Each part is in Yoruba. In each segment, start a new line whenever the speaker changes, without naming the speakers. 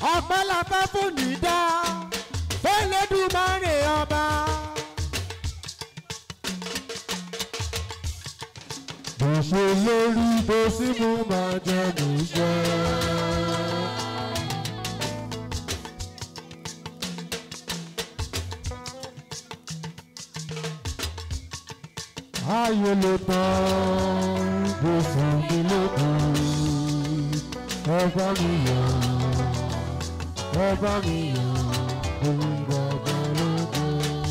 ọpẹ́ la fẹ́ fún nìdá fẹ́lẹ́dùmarè ọba. bó ṣe lórí bó sì mú máa jẹ mí jẹ. ayé ló tán bó fún mi lókun ẹ bá mi yọ̀ ẹ bá mi yọ̀ òun bàbá lóko.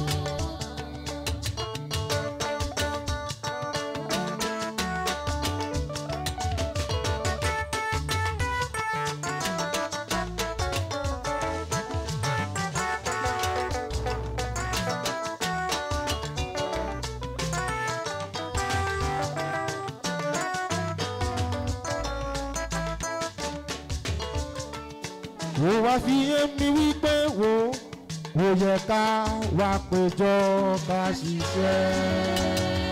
ó wá fi èmi wípé wo ó yẹ ká wá péjọ ká ṣiṣẹ́.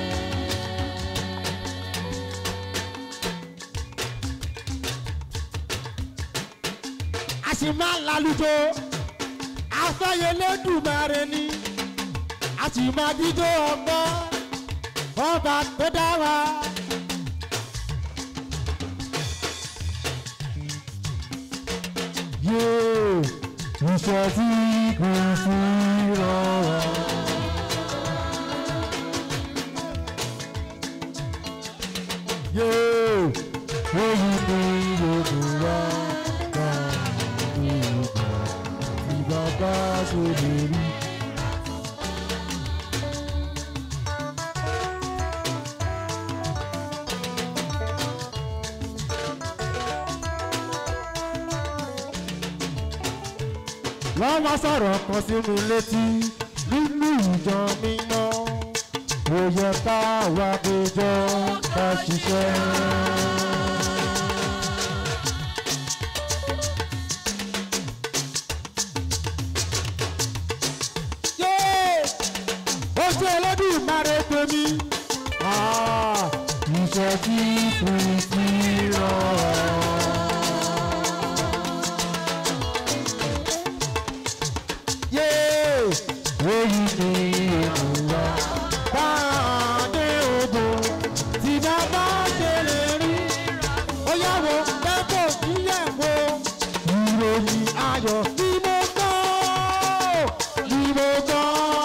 a sì máa lálùjọ afẹ́yẹlẹ́dùmarè ni a sì máa díjọ́ ọgbọ́n ọba tó dá wa. yóò iṣẹ́ tí kò sí rọrọ̀. yóò èyí ni yorùbá bá yorùbá tí bàbá ṣe lè rí. wọ́n wá sọ̀rọ̀ kan sí mi létí nínú ìjọ mímọ́ ó yẹ ká wá péjọ ká ṣiṣẹ́. ojú Olódùmarè tèmi iṣẹ́ tí Kristi rán. èyí ni ènìyàn báàdé ogun tí bàbá ṣe lè rí ó yàwó lẹ́kọ̀ọ́ níyẹ̀wò ìròyìn ayọ̀ ni mo gbọ́ ni mo gbọ́.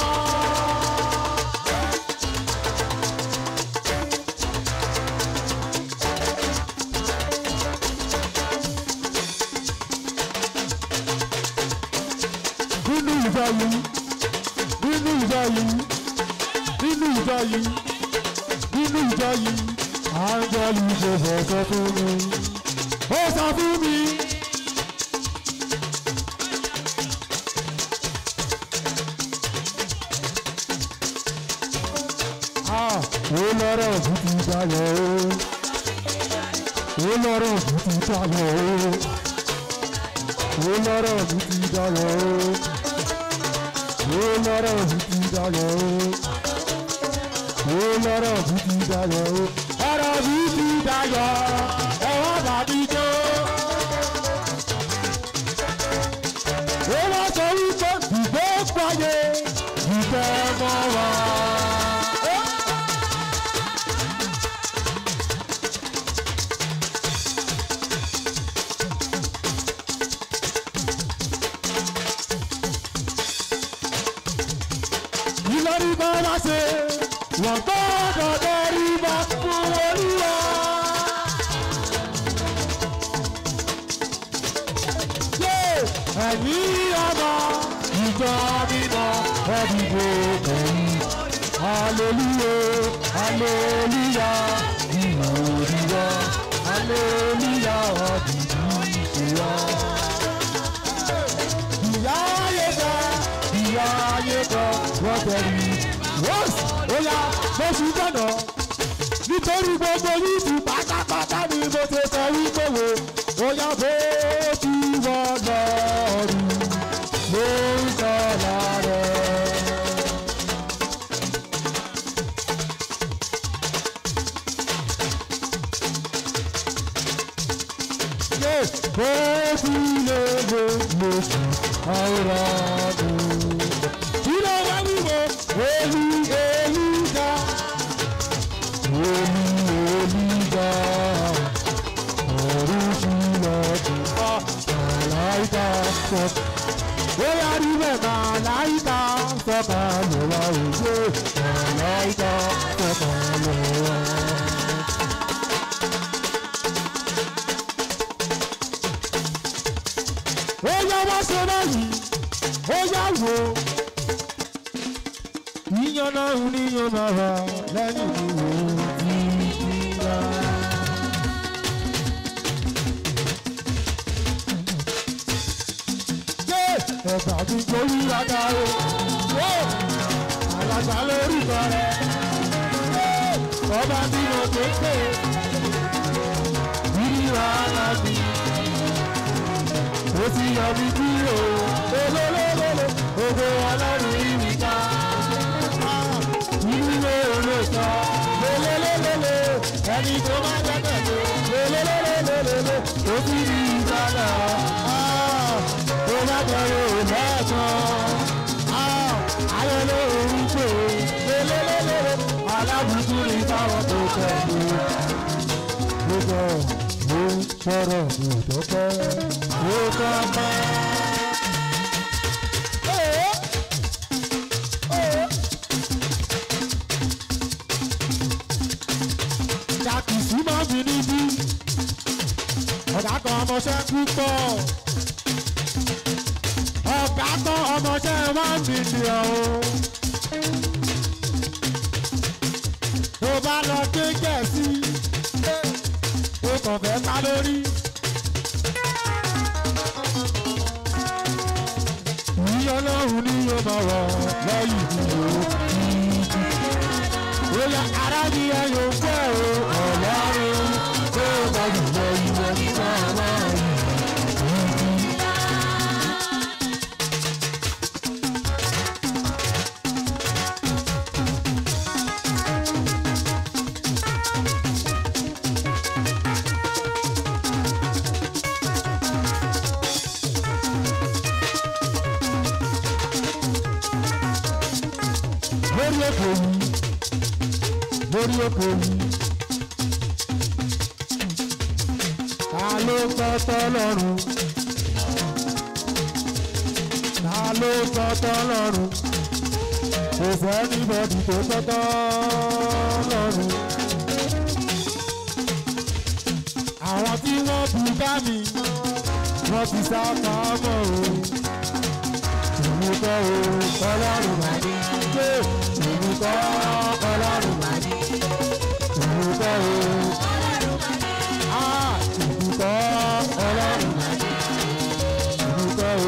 nínú ìjọ yìí nínú ìjọ yìí nínú ìjọ yìí nínú ìjọ yìí áńgẹ́lì ṣe bọ̀ sọ fún mi ó sọ fún mi. ó lọ́rọ̀ ojú ti dayọ̀ o ó lọ́rọ̀ ojú ti dayọ̀ o ó lọ́rọ̀ ojú ti dayọ̀ o ó lọ́rọ̀ ojú ti dayọ̀ o ó lọ́rọ̀ ojú ti dayọ̀ o ọ̀rọ̀ ojú ti dayọ̀ ẹ̀wọ̀n bàbí jó. ó wá sọ wípé ìgbó pààyè ìfẹ́ mọ́ wa. ìlọrí bá wá ṣe wọ́n gbọ́dọ̀ lórí bá fún olúwa. Yé ẹ̀yin ọmọ ìjọ mímọ́ ẹ̀dìbò kẹ̀yìn. Aleluya, aleluya, ìwò òdìwọ́, aleluya, ọ̀dìdì ìṣèwọ́. Ìyá ayé kan, ìyá ayé kan, wọ́n tẹ̀lé. Wọ́ọ̀sì, ó yá, mo ṣì gbọ́dọ̀. Nítorí gbogbo yìí pátápátá ni mo ṣe sọ wípé wo, ó yá bó ti wọ́n lọ́ọ̀rù, ló ń sọ láàrẹ̀. yé bó ó fi lè lè lóṣù ọ̀rọ̀ mi. kí ló wá wíwo èlú èlú ga èlú èlú ga ọ̀run sílẹ̀kùn màláìka sọ. bóyá rí bẹ́ẹ̀ màláìka sọ̀kà lọ́wọ́ òye màláìka sọ̀kà lọ́wọ́. ó yá wá ṣe báyìí ó yá wò ó. yíyan náà ń níyan máa wà lẹ́yìn ìwò títí rà. ẹ̀bà mi torí rádá o. Àlàgbà lórí kọrẹ. Ọba tí mo tó pè. Rírà láti. Ó ti yọ mí kúrò. Lélẹ́lẹ́lẹ́lẹ́. Ògo ọlọ́run ìwì ká. Ìdílé olóòtọ́. Lélẹ́lẹ́lẹ́lẹ́. Ẹni tó máa gbẹ́kẹ̀lé. Lélẹ́lẹ́lẹ́lẹ́. Ó ti rí ìgbàlá tó bá bẹ̀rẹ̀ òmẹ́ẹ̀kan. Ayọ̀ ló ń pè é lélẹ́lẹ́lẹ́. Alábùkún ní káwọn tó tẹ̀lé. Gbogbo ló ń sọ̀rọ̀ ìdọ́pẹ́. Ó kọ́ mọ́. Jàkìsí máa ń fi níbí. Ọ̀gá kan ọmọọṣẹ́ púpọ̀ ọ̀gá tán ọmọọṣẹ́ one million o. tó bá lọ dé gẹ̀ẹ́sì ó kàn fẹ́ ká lórí. ní ọlọ́run ní yóò máa wọ̀ lẹ́yìn ìdúró. Oya ara ni ẹ yóò fẹ́ o ọlọ́run tó bá yìí lọ ìwọ nígbà náà yìí. lórí èkó yìí lórí èkó yìí. ta ló tọ́tọ́ lọ́rùn? ta ló tọ́tọ́ lọ́rùn? kò sẹ́ni bọ́dì tó tọ́tọ́ lọ́rùn. àwọn tí wọ́n bu ká mi wọ́n ti sá pamọ́ o. èmi kọ́ o ọlọ́run máa ní gbé èmi kọ́ ọlọ́run máa ní. èmi kọ́ o ah èmi kọ́ ọlọ́run máa ní. èmi kọ́ o.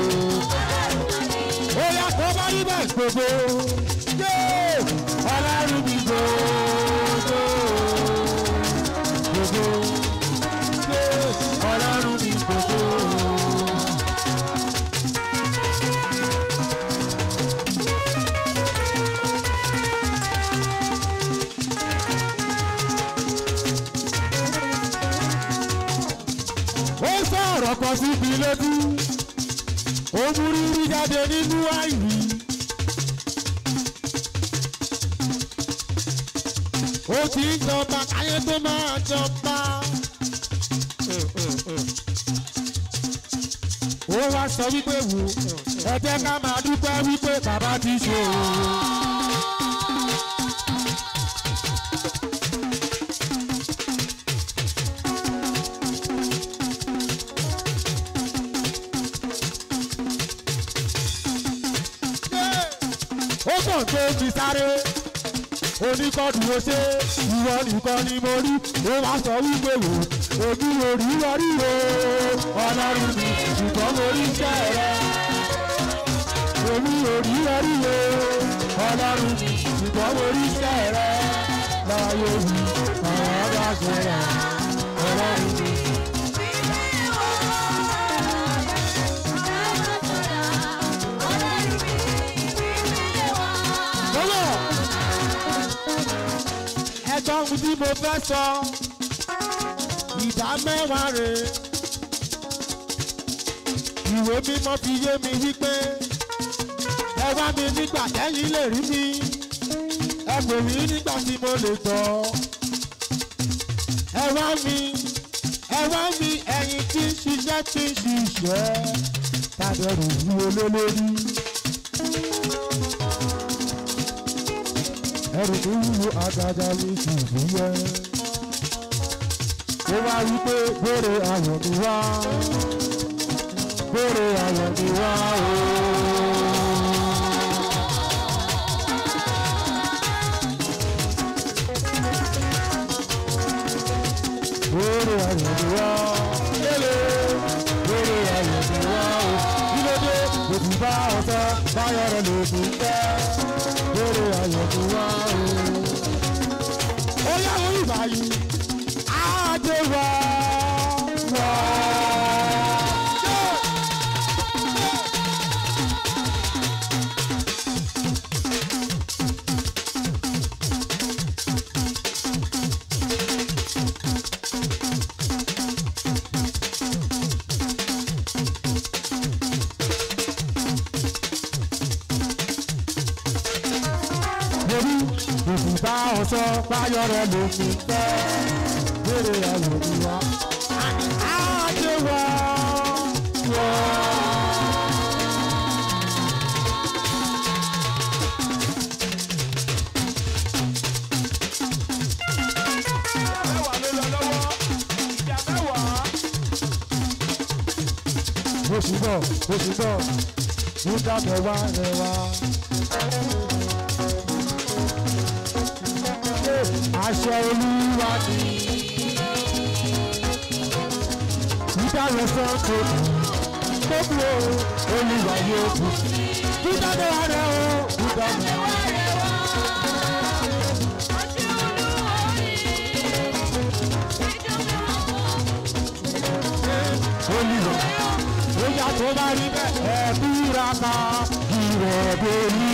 ó yà kó bá rí bẹ́ẹ̀ gbogbo. yé ọlọ́run mi gbogbo. gbogbo. yé ọlọ́run mi gbogbo. ó sọ̀rọ̀ kan síbi létí ó mú rírí jáde nínú àìrí ó ti ń jọba káyé tó máa jọba ó wá sọ wípé wò ẹ jẹ́ ká máa dúpẹ́ wípé bàbá ti ṣe o. ó kàn tó fi sáré oníkọ́dù ó ṣe ìwọ nìkan ni mo rí ó wá sọ wípé wò èmi ò rí wọrí o ọlọ́run mi ṣùgbọ́n mo rí iṣẹ́ rẹ èmi ò rí wọrí o ọlọ́run mi ṣùgbọ́n mo rí iṣẹ́ rẹ láyé mi ọ̀rọ̀ bá ṣe rà ọlọ́run mi. lọ́wọ́ ẹjọ́ ohun tí mo fẹ́ sọ ìdá mẹ́wàá rè ìwé mímọ́ fi yé mi wípé ẹ wá mi nígbà tẹ́yìn lè rí mi ẹ pè mí nígbà tí mo lè tọ́ ẹ wá mi ẹ wá mi ẹ̀yin tí ń ṣiṣẹ́ tí ń ṣiṣẹ́ tàbẹ̀rù ní olólórí. ẹrù tó wúwo àgàgà mi sì fúyẹ́. ó wá wí pé gbére ayọ̀ mi wá gbére ayọ̀ mi wá o. gbére ayọ̀ mi wá lélẹ̀ gbére ayọ̀ mi wá o. kí ló dé òtún bá ọ̀sẹ̀ báyọ̀ rẹ̀ lè fi tẹ́ gbére ayọ̀ mi wá o. ó yá orí báyìí adé wá wá. Borí òkúta ọ̀sọ́ báyọ̀ rẹ̀ ló fi tẹ́. Bèrè ayọ̀ mi wá. Adé wá wá.
mẹ́wàá ló lọ lọ́wọ́ ìjà mẹ́wàá.
Oṣù bọ̀ oṣù bọ̀ ló dábẹ̀ wá rẹ̀ wá. Aṣọ olúwa ni. Dídáyọ̀ sọ tó kù. Tó kù o, olúwa yóò kù. Dídáyọ̀ wá rẹ̀ o, dídáyọ̀ wá rẹ̀ wá. Olúwa ó yà tó bá rí bẹ́ẹ̀ ẹ̀ búra ká ìrọ̀bẹ̀ ní.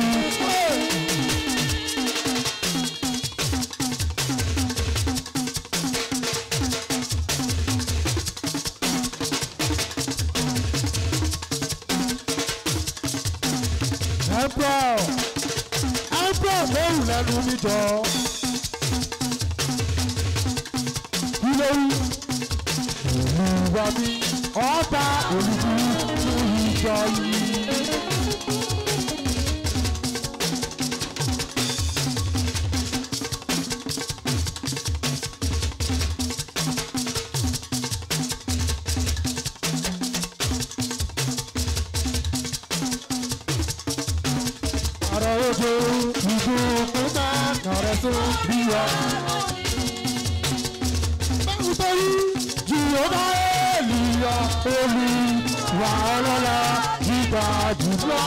Emperor Emperor lóhùn lẹ́nu mi jọ. Kí ló wí? Olúwa mi ọba olùkú ìjọ yìí. Ọ̀rọ̀ ojo ìgò kúta nọ̀rẹ́ tó bí wa. Báwo tó rí Jìhóbá Èlìyà olùwà ọlọ́lá gíga jùlọ.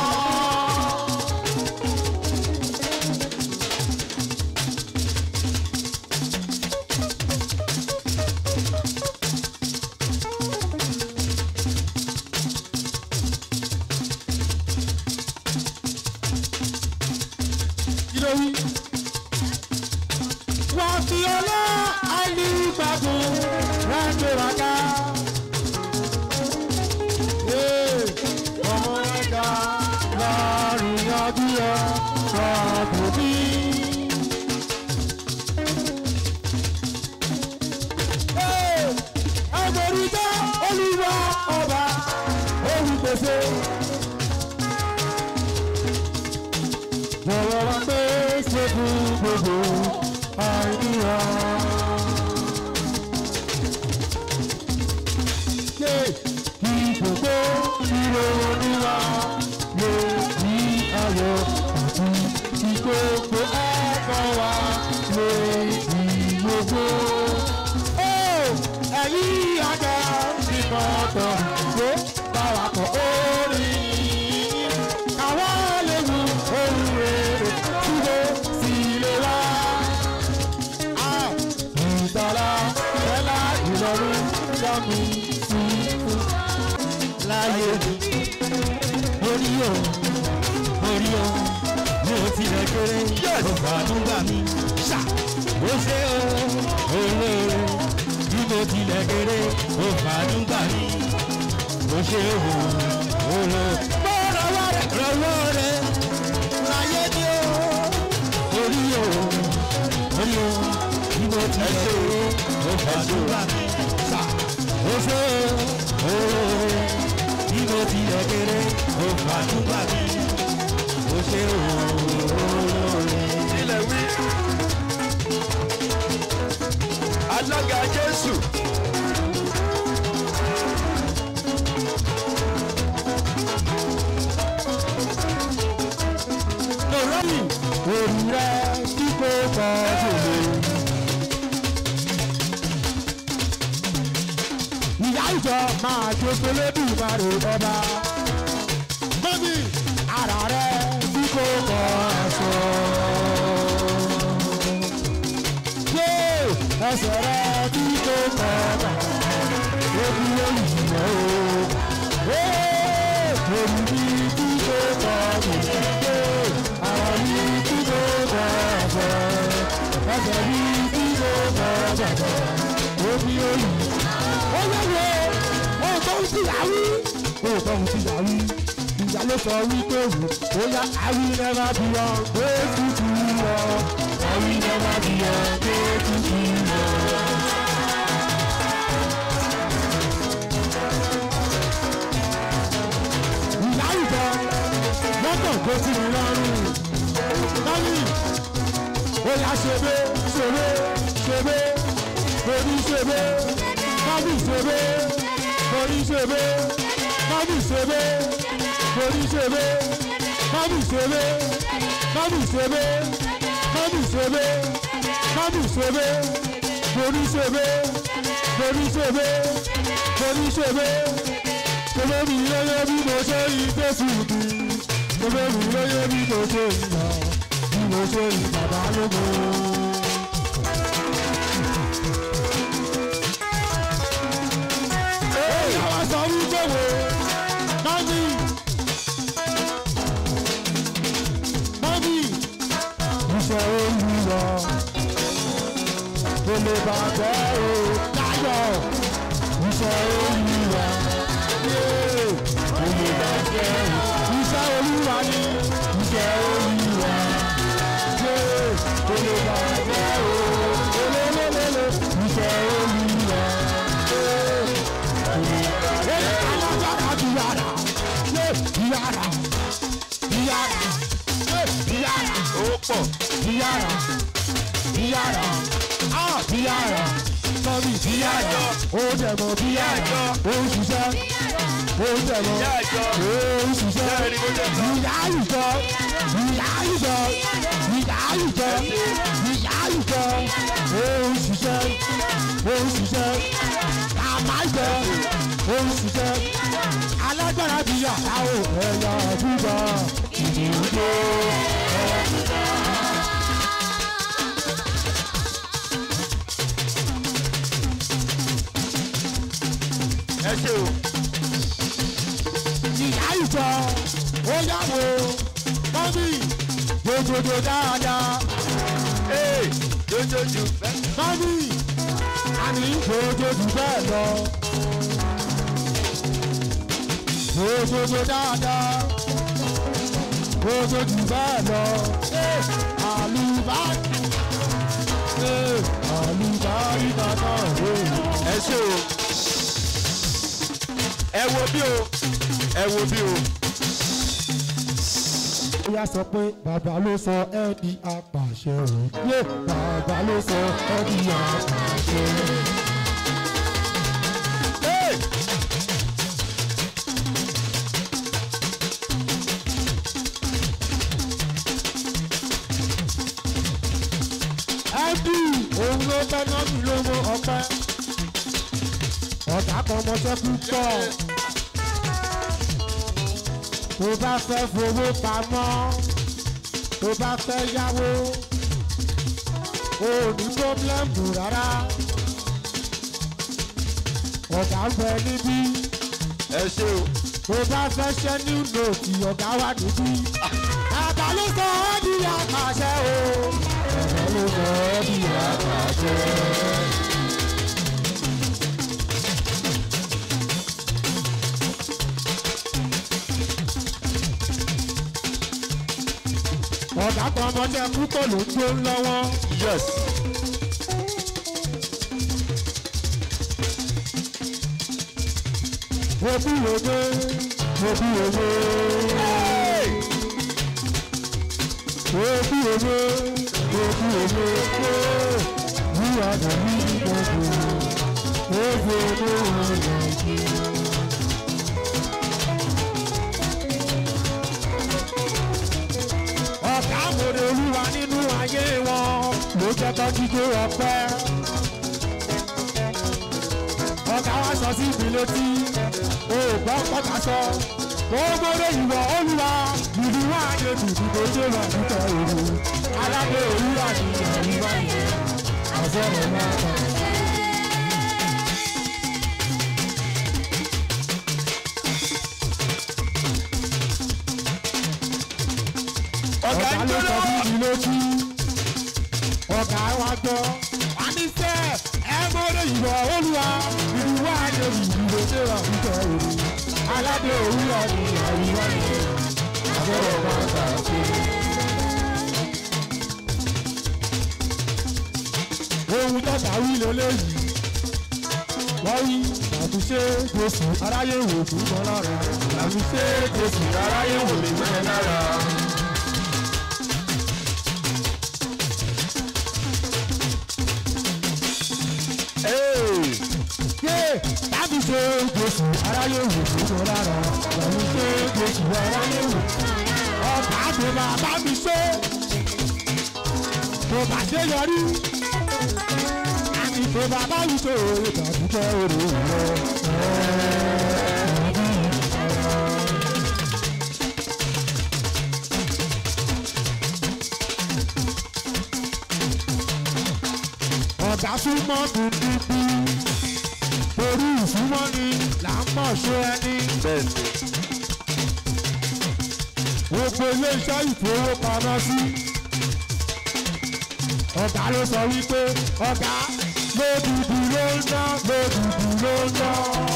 Kí ló wí? Wọ́n fi ọlá àìlígbàgbọ́ rájòrágá. Ọmọ ẹ̀dá láàrin ọdún yọ ọ̀dùn bí. Ẹgbẹ̀rún jẹ́ olúwa ọba olùpèsè. Jọ̀wọ́ wá pé ṣe fún gbogbo àìníyàn. Ṣé kí gbogbo ìròyìn wa lè ní ayọ̀ àti kí gbogbo ẹ̀kọ́ wa lè ní gbogbo. Ó ẹ̀yìn àgbà ti mọ̀ tán ló báwa kọ̀ orin. Àwa lè mú ohun rere túbọ̀ sí ilé wa. Ìgbàlá ẹ̀la ìlọrin dámi sí fún.
láyé mi orí o orí o mi ò tilẹ̀ kéré ó fàánú gbà mí ṣá ó ṣe o olóore bí mo tilẹ̀ kéré ó fàánú gbà mí ó ṣe o olo mo rọwọ́ rẹ rọwọ́ rẹ láyé ni o orí o orí o bí mo ti ṣe o fàdúrà mi sà o ṣe o bí mo ti lẹ kéré o fàdúrà mi o ṣe o
ilẹ̀ wí. alága jésù.
lórí òrù rẹ tí kò kọ jòlè. ìyá ìjọ máa jó pélébù máa rò ọba. mọ́mí ara rẹ tí kò kọ aṣọ. yé ẹsẹ̀ rẹ tí kò kọ bàtà. ebi olùyìnbó o. òrù mi tí kò kọ bàtà àwọn ní tí kò bọ̀ bọ̀ ẹsẹ̀ ní tí kò bọ̀ bọ̀ omi olù. ó yẹ wo ohun tó ń tìyà wí. ohun tó ń tìyà wí. ìyá ló sọ wípé wò ó yá àwí nẹ́ẹ̀má bí ọ pé tútù lọ. àwí nẹ́ẹ̀má bí ọ pé tútù lọ. ìyá ìjọ mọ́tò tó ti mi lọ́rùn. Mọ́mí, ó yá ṣebé, ṣebé, ṣebé, orí ṣebé, mọ́mí ṣebé, orí ṣebé, mọ́mí ṣebé, orí ṣebé, mọ́mí ṣebé, mọ́mí ṣebé, mọ́mí ṣebé, mọ́mí ṣebé, orí ṣebé, orí ṣebé, orí ṣebé, ṣebé mi lóye bí mo ṣe yí Jésù bí gbogbo mi lóye bí mo ṣe ń lọ bí mo ṣe ń bàbá lógo. Ìyàwó sọ wípé wo mọ́mí mọ́mí iṣẹ́ olùyọ kò lè bàjẹ́ o láyọ̀ iṣẹ́ olùyọ kò lè bàjẹ́ o iṣẹ́ olúwa ni iṣẹ́ olúwa ṣe olùbàjẹ́ o olólólóló iṣẹ́ olúwa ṣe olùbàjẹ́ alágbára ti yára ṣe ìyára ìyára ṣe ìyára
ó pọ̀.
ìyára ìyára á ìyára sọ́mi ìyára ó dẹ̀ mọ́ ìyára ó ń ṣiṣẹ́ ó ń dẹ̀ mọ́
ìyá àjọ.
ó ń ṣiṣẹ́
Bẹ́ẹ̀ ni mo jẹ́ sọ.
ìyá ìjọ ìyá ìjọ ìyá ìjọ ìyá ìjọ ó ń ṣiṣẹ́ ó ń ṣiṣẹ́ àmà ìjọ ó ń ṣiṣẹ́ alágbára bí yàrá ò ẹ̀yà àdúgbò ìdíwọ́
ẹ ṣe o.
ìyá ìjọ ó yàwó mọ́mí gbogbogbò dáadáa
ee jójójú.
mọ́mí àní gbogbogbò bẹ́ẹ̀ lọ gbogbogbò dáadáa gbogbogbò bẹ́ẹ̀ lọ àlùbáàkì àlùbáàkì bàbá òwe.
ẹ ṣe o. ẹ wo bí o. ẹ wo bí o.
ó yá sọ pé bàbá ló sọ ẹ́ di apàṣẹ o. yé bàbá ló sọ ẹ́ di apàṣẹ o.
ee
ẹ́dù òun ló fẹ́ náà mi ló mọ ọpẹ́. ọ̀tá kan mọṣẹ́ púpọ̀. tó bá fẹ́ fowó pamọ́ tó bá fẹ́ yáwó o ò ní pọ́blẹ́mù rárá. ọ̀gá ń bẹ níbí
ẹ ṣe o.
tó bá fẹ́ ṣẹ́ ní nòtì ọ̀gá wà níbí. bàbá ló sọ ọ́ di àpàṣẹ o. bàbá ló sọ ọ́ di àpàṣẹ. ọ̀gá kan ọmọdé púpọ̀ ló ń gbó lọ́wọ́.
yes.
Obi obe, obi obe. Obi obe, obi obe. You are the lead of the Obi obe. Ọ̀gá àmọ̀rẹ̀ olúwa nínú ayé wọn ló jẹ́ kọ́ jíjó ọpẹ́. Ọ̀gá wa sọ sí mi létí òògbọ́n kọ́ta sọ. Gbogbo ìwọ olúwa ìlú wa yé tùtù tó ṣe wà nípa òru. Alábẹ́ òwúrọ̀ ni ìyàwó wa yẹ. Àbọ̀rọ̀ máa bá.
ọ̀gá ń
ló
jó
sọ
lọ́wọ́.
sí mi létí. Ọ̀gá wa gbọ́. A ní sẹ́ ẹ gbọ́dọ̀ ìwọ olúwa ìlú wa yé tùtù tó ṣe wà nípa òru. Alábẹ́ òwúrọ̀ ni ìyàwó wa yẹ. Àbọ̀rọ̀ máa bá. ohun tọ́ta wí lélẹ́yìí wọ́n wí àtúnṣe jésù aráyé wò fún wọn lára àtúnṣe jésù aráyé wò lè fẹ́ lára. yé tàbí ṣe jésù aráyé wò fún wọn lára àtúnṣe jésù aráyé wò ọkà tó bàbá mi ṣe tó bá ṣe yọrí ìfẹ́ bàbá yìí tó oore tàbí jẹ́ oore rẹ̀. ọ̀gá súnmọ́ dúdúdú torí ìsúnmọ́ ni là ń mọ̀ ṣe ẹni.
bẹ́ẹ̀ ni.
gbogbo iléeṣẹ́ ìfowópamọ́sí. ọ̀gá ló sọ wípé ọ̀gá lódùdú ló ń ná lódùdú ló ń ná.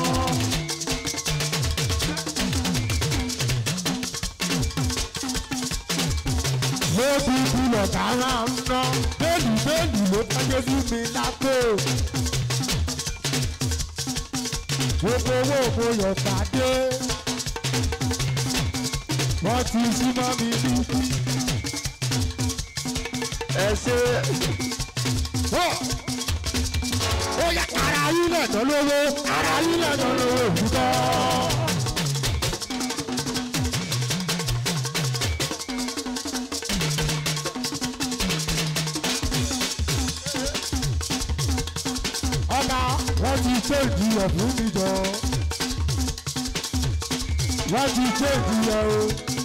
lódùdú lọ̀gá máa ń ná bẹ́ẹ̀lì bẹ́ẹ̀lì ló tọ́jú sí mi lápò. gbogbo owó mo yọ̀ pàdé wọ́n ti súnmọ́ mi níbí.
ẹ ṣe
ó yẹ ara yín náà tán lówó ara yín náà tán lówó òkúta. ọ̀gá wọ́n ti ṣéèjì ẹ̀ fún mi jọ. wọ́n ti ṣéèjì ẹ̀ o.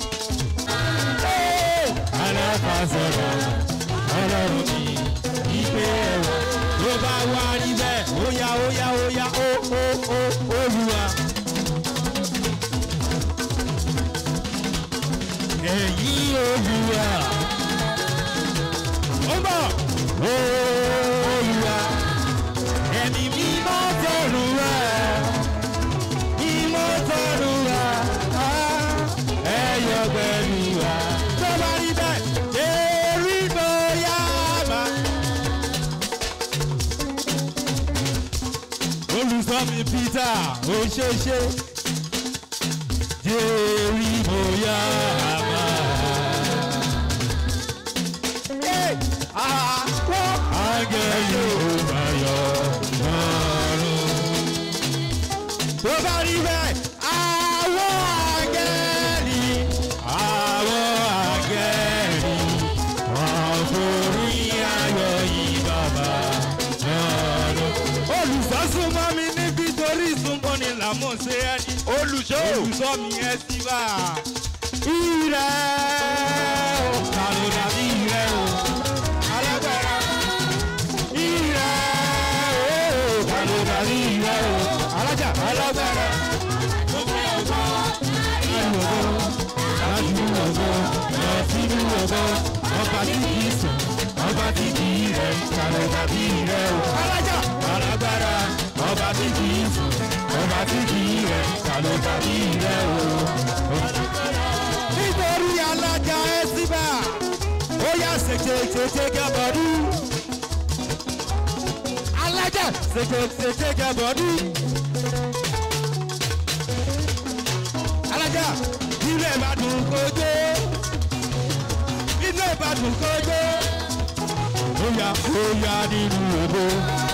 aláfa sọ̀rọ̀ ọlọ́run mi ìpè ẹ̀wọ̀ ló bá wá níbẹ̀ óyá óyá óyá ó ó ó olúwa. ẹ̀yin olúwa ó bọ̀ olúwa ẹ̀mí mímọ́ tọ̀rù wá mímọ́ tọ̀rù wá ẹ̀yọ̀ pẹ̀lú wa tó bá rí bẹ́ẹ̀ èrí bóyá bá. olùsọ́mi peter ó ṣe ṣe jérí bóyá bá. Àgẹ̀ yóò bá yọ lọ́rùn. Tó bá rí bẹ́ẹ̀, àwọn àgẹ̀rì, àwọn àgẹ̀rì, wọ́n forí ayọ̀ yìí bàbá lọ́rùn. Olùsọ́sùn mọ́ mi níbi torí ìsúnmọ́ ni làmọ́ ṣe ẹni.
olùṣọ́
Olùsọ́ mi ẹ sí bá a. Ìrẹ́ o, ta ló dàbí ìrẹ́ o? Alágbára. Ìrẹ́ o, ta ló dàbí ìrẹ́ o? Alájà. Alágbára. Gbogbo ọgbọ́n. Ìlú ọgbọ́n. Lájú ọgbọ́n. Lọ sínú ọgbọ́n. Ọba tí kì í sùn. Ọba tí kì í rẹ̀. Ta ló dàbí ìrẹ́ o? Alájà. Alágbára. Ọba tí kì í sùn. Ọba tí kì í rẹ̀. Ta ló dàbí ìrẹ́ o? nítorí alájà ẹ síbà yá ṣèké ṣèké gẹ́bọ̀dú. alájà ṣèké ṣèké gẹ́bọ̀dú. alájà ilé ìbàdàn kojú. ilé ìbàdàn kojú. ó yá ó yá nínú ògbó.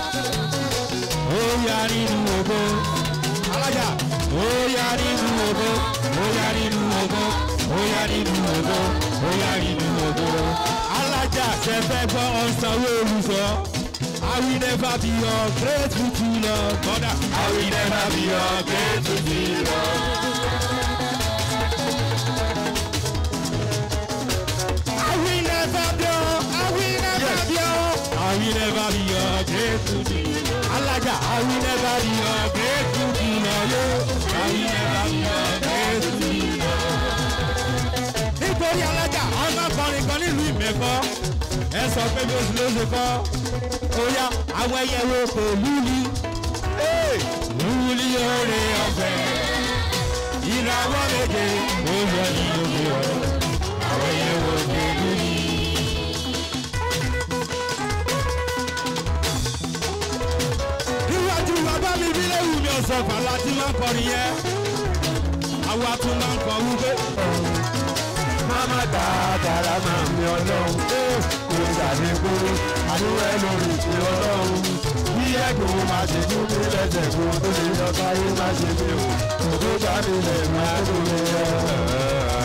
ó yá nínú ògbó. alájà ó yá nínú ògbó. ó yá nínú ògbó. ó yá nínú ògbó. ó yá nínú ògbó. alájà ṣe fẹ́ gbọ́ ọ̀sánwó olùsọ. I will never be ungrateful to Lord. Mother, I will never be ungrateful to Lord. I will never be, I will never be, I will never be ungrateful to Lord. Alájà, I will never be ungrateful to Lord. I will never be ungrateful to Lord. Nítorí alájà, àwọn akọrin kan nílùú ìmẹ̀kọ́, ẹ sọ pé bí oṣù ló ṣe kọ́ oya àwọn ẹyẹ wo kò lúli lúli oore ọ̀fẹ́ ìràwọ̀ méje ó yọ ní òkè ọ̀rọ̀ àwọn ẹyẹ wo kò lúli. níwájú bàbá mi bí léwu mi ọ̀sán fàlà tí máa ń kọrin yẹn àwa tún máa ń kọ wípé.
Máma dáadáa máa mi ọlọ́run pé kò sàlẹ̀ kúrú àdúrà lórí ìpè ọlọ́run. Bí ẹ̀gbọ́n máa ṣe tún mí lẹ́sẹ̀ kó tó lè lọ káyé má ṣe mí o. Òkú bá mi lẹ̀ máa tó lè yọ.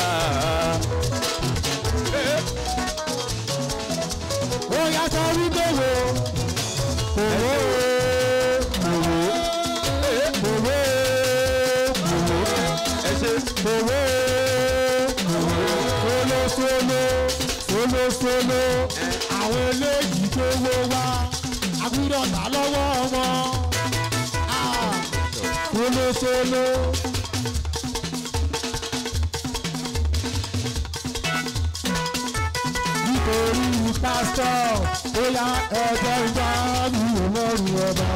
Ó yá sọ wípé wo òwò òwò òwò òwò
ẹ ṣe
òwò solosolo solosolo àwọn eléyìí tó wó wá agbúdọ̀ ta lọ́wọ́ wọn Ah, solosolo. nítorí pásítọ̀ ó yá ẹjọ́ ìjà mi ò lọ́rùn ọba.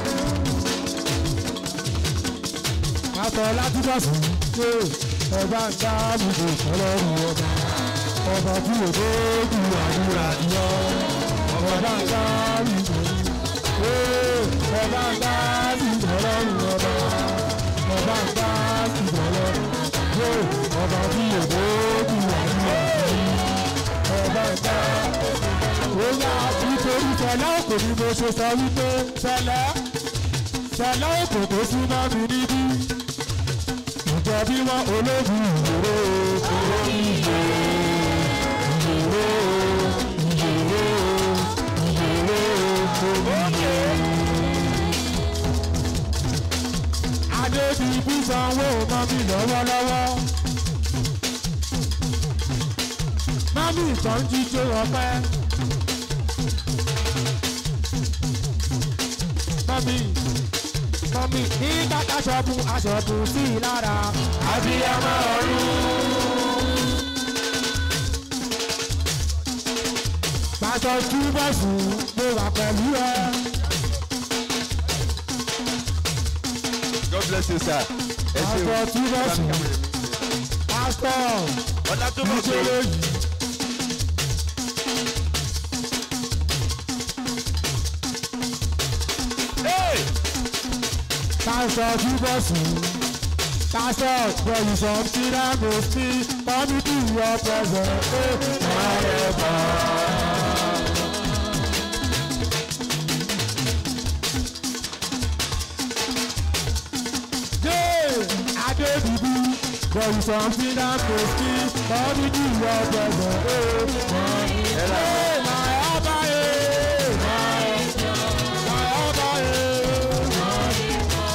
pásítọ̀ látúbọ̀sì ṣe ọba ń dá gbogbo ìfọlọ́run ọba. ọba tí ò dójú àdúrà yọ ọba ń dá gbogbo ọba ń dá gbogbo ọlọ́run ọba. ọba ń dá gbogbo ọlọ́run ọba tí ò dójú àdúrà yọ ọba ìta bóyá nítorí fẹlẹ òkò ni mo ṣe sọ wípé fẹlẹ fẹlẹ òkò tó súnmọ́ mi níbí ìjọ bí wọn ológun ìyòrò ológun ìyòrò ìyòrò ìyòrò ìyòrò òkè. adébíyí sanwó mọ́ mi lọ́wọ́lọ́wọ́. mami ìtàn jíjó ọpẹ́. mami mami nígbà táṣọ̀bù aṣọ̀bù sí i lára. abiyamọ ọ̀run. pàṣọ túbọ̀sù mo wà pẹ̀lú ẹ.
God bless you sir ẹ ṣe
pàṣọ
o
túbọ̀sù pásítọ̀
ọlá tó mọ̀ pé
ìṣòro yìí.
Hey!
Pásítọ̀ Túbọ̀sù. Pásítọ̀ Pẹ̀lúsọ̀ Tíráàmù sí Kọ́mítì ọ̀pẹ̀sẹ̀ pé ọ̀rẹ́ bọ̀. Dé Adébíbí Pẹ̀lúsọ̀ Tíráàmù sí Kọ́mítì ọ̀pẹ̀sẹ̀ pé ọ̀rẹ́ bọ̀. My ọba ẹ̀ my ọba ẹ̀.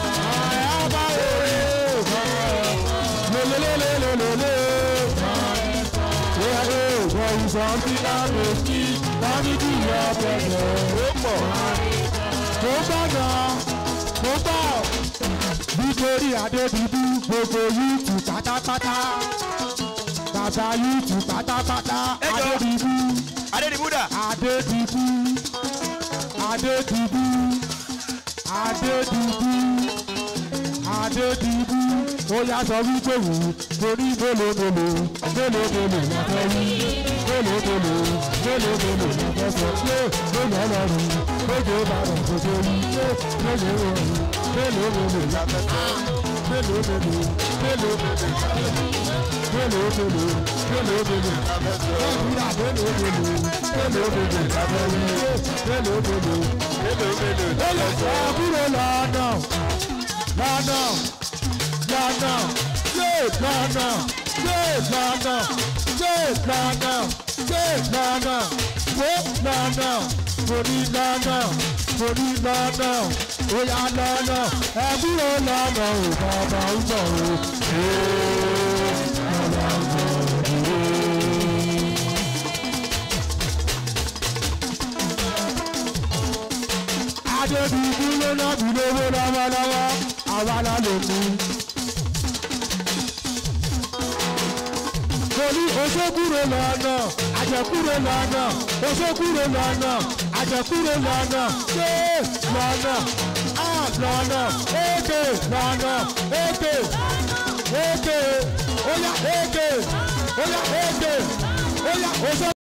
Something that makes me money to your pleasure. Tó gbọ́dọ̀, tó bọ̀, nítorí Adébíbí gbogbo yúùtù pátápátá. Bàbá yúùtù pátápátá,
Ẹ jọ.
Adébíbí.
Adédìbúdà
Adédìbú Adédìbú Adédìbú Adédìbú ó yá sọ wípé wò ó torí mélòó mélòó mélòó mélòó la fẹ́ wí mélòó mélòó mélòó mélòó ní fẹsẹ̀ yé mélòó lọ́rùn méje bàrọ̀ kò tó rí yé mélòó rọrùn mélòó mélòó la fẹsẹ̀ mélòó mélòó mélòó mélòó mélòó mélòó mélòó mélòó la fẹsẹ̀ nàìjíríà mélòó mélòó mélòó mélòó la fẹ́ rí yé mélòó mélòó mélòó mélòó la fẹ́ rí. kúrò lọ́nà lọ́nà lọ́nà yé lọ́nà yé lọ́nà yé lọ́nà yé lọ́nà wó lọ́nà torí lọ́nà torí lọ́nà óyá lọ́nà ẹ kúrò lọ́nà ò bàbá ń bọ̀ o. Ee, bàbá ń bọ̀ o. adébíyí ló náà bí lówó lọ́wọ́lọ́wọ́ àwa la lè mú. torí oṣokúrò lọ́nà àjẹkúrò lọ́nà oṣokúrò lọ́nà àjẹkúrò lọ́nà ṣé lọ́nà á lọ́nà èké lọ́nà èké èké óyá èké óyá èké óyá oṣo.